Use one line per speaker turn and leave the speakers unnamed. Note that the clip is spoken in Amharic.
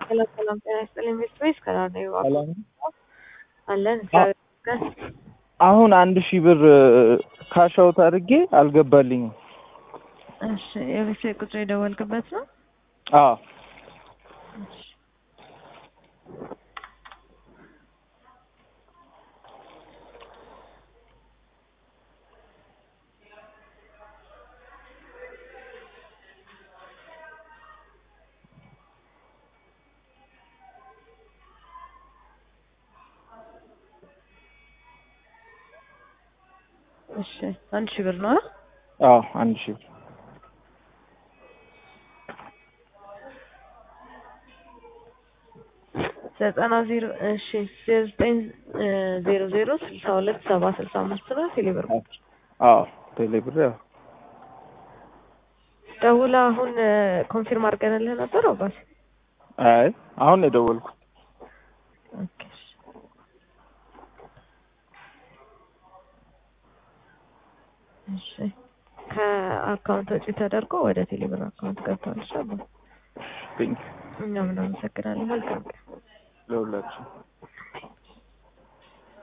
ሰላም ሰላም፣ ጤና ይስጥልኝ ቤተሰቦች ከላር ነው ይባላል
ሰላም
አለን እግዚአብሔር ይመስገን።
አሁን አንድ ሺህ ብር ካሻውት አድርጌ አልገባልኝም።
እሺ የቤተሰብ ቁጥር የደወልክበት ነው?
አዎ
እሺ እሺ አንድ ሺህ ብር ነው አ?
አዎ አንድ ሺህ ብር
ዘጠና ዜሮ እሺ ዜሮ ዘጠኝ ዜሮ ዜሮ ስልሳ ሁለት ሰባ ስልሳ አምስት ነው ቴሌብር
አዎ ቴሌ ብር ያው
ደውላ አሁን ኮንፊርም አድርገንልህ ነበር አባት
አይ አሁን ነው የደወልኩት።
ኦኬ እሺ። እሺ ከአካውንት ወጪ ተደርጎ ወደ ቴሌብር አካውንት ገብቷል። ሻባ
ቴንክ
እኛም እናመሰግናለን። መልካም ቀን።
ለሁላችሁ